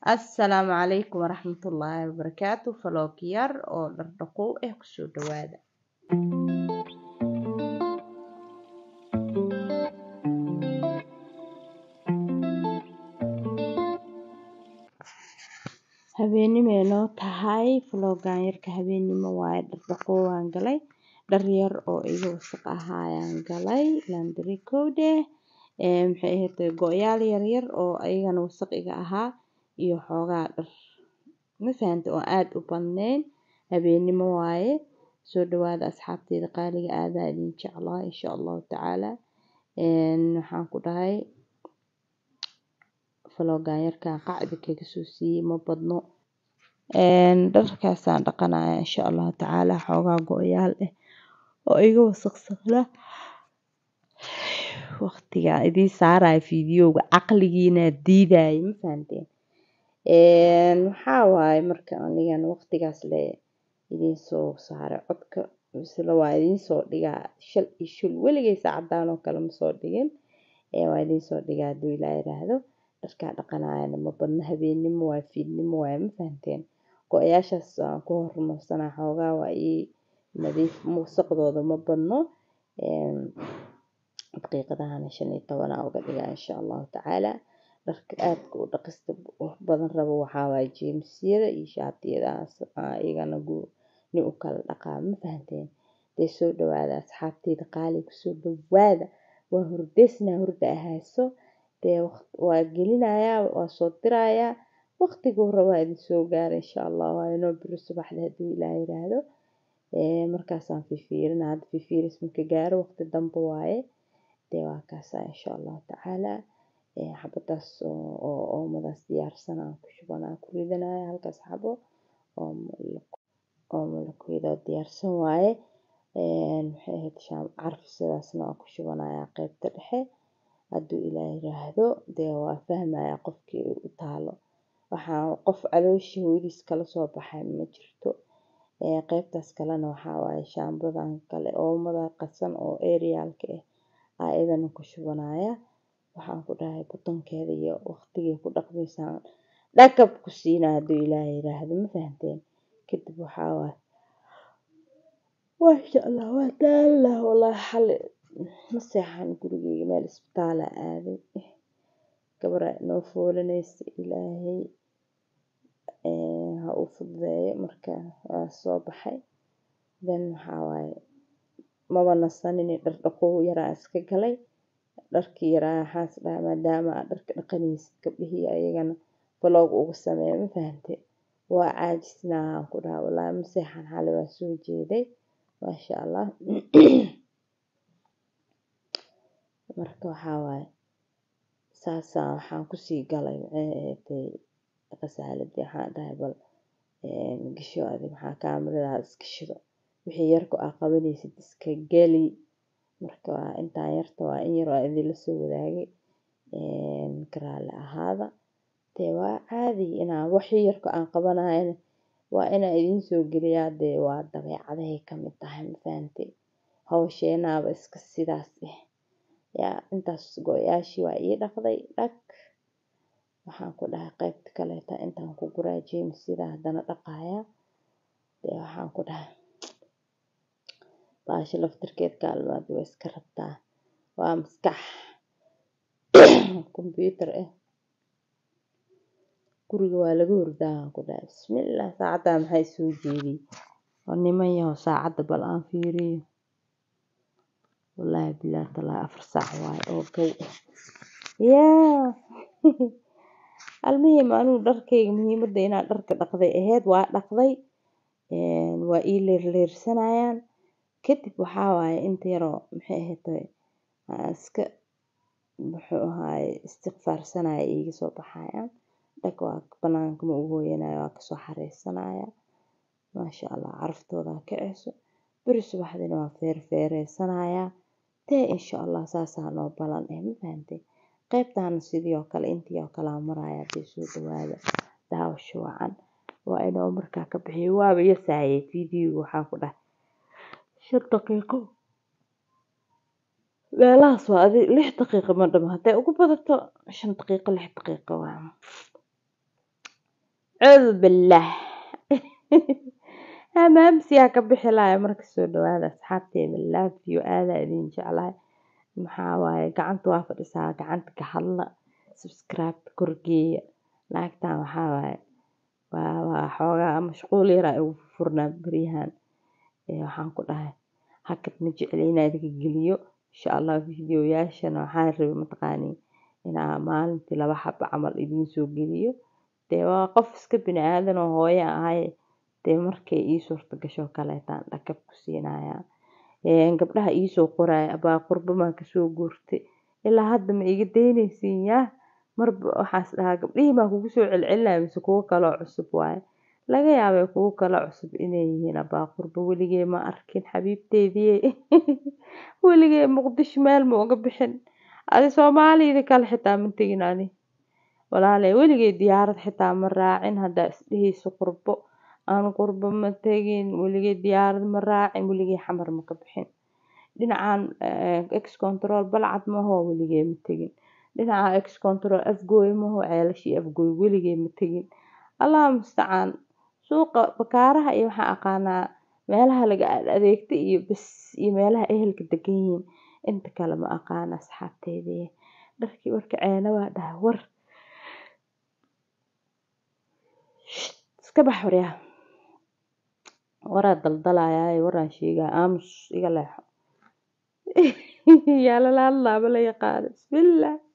assalaamu calaykum waraxmatullaahi wabarakaatu vlog yar oo dhardhaqow ah kusoo dhawaada habeenimay noo tahay vlogan yarka habeenimo waaye dhardhaqow waan galay dhar yar oo iga wasaq ahaayaan galay landari kowdeh maxay ahayd go-yaal yaryar oo ayagana wasaq iga ahaa iyo xoogaa dhar ma fahanta oo aada u badneyn habeenimo waaye soo dhawaada asxaabteeda qaaliga aadaa idin jeclaa insha allahu tacaala waxaan ku dhahay vlogan yarkan qacdi kaga soo siiyey ma badno dharkaasaan dhaqanaya insha allahu tacaala xoogaa go-yaal ah oo iga wasaqsaqla waqtiga idiin saaraya fiidiyowga caqligiina diidaya ma fahanteen waxaa waaye marka anigan waqtigaas le idiin soo saaray codka misle waa idiin soo dhigaa shal iyo shul weligay saacadaan oo kale ma soo dhigin waa idiin soo dhigaa hadduu ilaa yiraahdo dharkaa dhaqanayana ma badno habeenimo waaye fiidnimo waaye ma fahanteen go-yaashaas aan ku hormarsanaa xoogaa waa ii nadiif wasaqdooda ma badno daqiiqadahana shan iyo tobanaa uga dhigaa insha allahu tacaala dharka aadka u dhaqista badan rabo waxaa waaye jeemsiyada iyo shaatiyadaas iyagana ni u kala dhaqaa ma fahanteen dee soo dhawaada asxaabteyda qaali kusoo dhawaada waa hurdeysnaa hurda ahayso dee waa gelinayaa waa soo dirayaa waqtiguu rabaa idin soo gaara insha allah waa inoo biro subaxda hadduu ilaah yiraahdo markaasaan fifiirina hadda fifiiris marka gaaro waqti dambe waaye dee waa kaasaa insha allahu tacaala xabadaas oo oomadaas diyaarsan aan ku shubanaa ku ridanaya halkaas xabo oo malakoyda diyaarsan waaye maxay ahayd shaam carfisadaasna waan ku shubanayaa qeybta dhexe hadduu ilaah yiraahdo dee waa fahmaya qofkii u taalo waxaa qof calooshii hooyadiis kala soo baxay ma jirto qeybtaas kalena waxaa waaye shaambadan kale oomada qasan oo eriyaalka ah aa idana ku shubanaya waxaan ku dhahay butonkeeda iyo waqtigay ku dhaqmaysaan dhakab ku siina hadduu ilaah yiraahdo ma fahanteen kadib waxaa waaye maasha allah waa daallah wallaahi xali ma seexan gurigeyga meel isbitaala aaday gabaraa inoo foolanaysa ilaahay ha u fududeeyo marka waa soo baxay then waxaa waaye maba nasanini dhar dhaqow yaraa iska galay dharkii yaraa waxaas dhaha maadaama aad dharka dhaqanaysid gabdhihii ayagana vlog uga sameeya ma fahante waa caajisnaa aan ku dhaha wallaahi ma seexan xali waa soo jeeday maasha allah marka waxaa waaye saasaa waxaan kusii galay maxay ahaydee qasaaladii waxaan dhahay bal gasho adi maxaa kaamiradaha iska shido wixii yarku aa qabanaysid iska geli marka waa intaan yarta waa in yar waa idinla soo wadaagay karaale ahaada dee waa caadi inaa wixii yarku aan qabanayana waa inaa idiin soo geliyaa dee waa dabeecadahay kamid tahay ma fahante hawsheenaaba iska sidaas ah yaa intaas go-yaashii waa ii dhaqday dhag waxaan ku dhahay qeybta kaleeta intaan ku guraa jeemsida haddana dhaqaya dee waxaan ku dhahay baasha laftirkeed kaalmaad waa iska rabtaa waa maskax kombyuutar ah guriga waa laga hurdaa aan ku dhahay bismillah saacaddaa maxay soo jeediyey oo niman yahow saacadda bal aan fiiriyo wallaahi bilaahi talaahi afar saac waaye oo gow ah yaa almuhim anigu dharkayga muhiimadda inaa dharka dhaqday ahayd waa dhaqday waa ii leerleersanayaan kadib waxaa waaye inta yaroo maxay ahayd iska muxuu ahaaye istiqfaarsanaya iiga soo baxayaan dhag waa banaanka ma u hooyanaya waa kasoo xareysanaya maasha allah caraftooda kaceyso beri subaxdina waa feerfeereysanaya dee insha allah saasaa noo balan eh ma fahantay qeybtaana sidii oo kale intii oo kalea maraya dee soo dhawaada daawasho wacan waa inoo markaa ka bixiyo waaba yasaayay fiidiyowga waxaan ku dhahay shan daqiiqo meelahaas waa adi lix daqiiqo ma dhamo hadday ugu badato shan daqiiqo lix daqiiqo waa cuudu billaah amaamsiyaa ka bixi lahay marka soo dhawaada asxaabteeda love you aadaa idin jeclahay maxaa waaye gacanta waa fadhisaa gacanta ka hadla subscribe korgeeya naagtan waxaa waaye waa waa xoogaa mashquul yaraa igu furnaa beryahan waxaan ku dhahay hakad ma jecli inaa idinka geliyo insha allah videoyaashana waxaan rabay mataqaanii inaa maalintii laba xabo camal idiin soo geliyo dee waa qof iska bini aadan oo hooyo ahay dee markay ii suurta gasho kaleetaan dhakab ku siinayaa gabdhaha iisoo qoraya abaa qurbamaa kasoo guurtay ilaa hadda ma iga daynaysiin yaa marba waxaas dhahaa gabdhihii baa kugu soo celcelinaya mise kuwo kaloo cusub waaye laga yaabay kuwo kaloo cusub inay yihiin abaa qurbo weligee ma arkin xabiibteedii weligee muqdisho meel ma uga bixin adi soomaaliyada kale xitaa ma tegin ani walaalay weligee diyaarad xitaa ma raacin haddaa isdhehayso qurbo aan qurbo ma tegin weligee diyaarad ma raacin weligee xamar ma ka bixin dhinacan ex control balcad mahoo weligee ma tegin dhinaca ex control afgooy mahoo ceelashii afgooy weligee ma tegin allah mustacaan suuqa bakaaraha iyo waxaan aqaanaa meelaha laga adeegta iyo bas iyo meelaha ehelka degan yihiin inta kale ma aqaana asxaabteedii dharkii warka ceena waa dhahay war iska bax waryaa waraa daldalayaa waraan sheegaa aamus iga leexo yaa lala hadlaaba la yaqaano bismillaah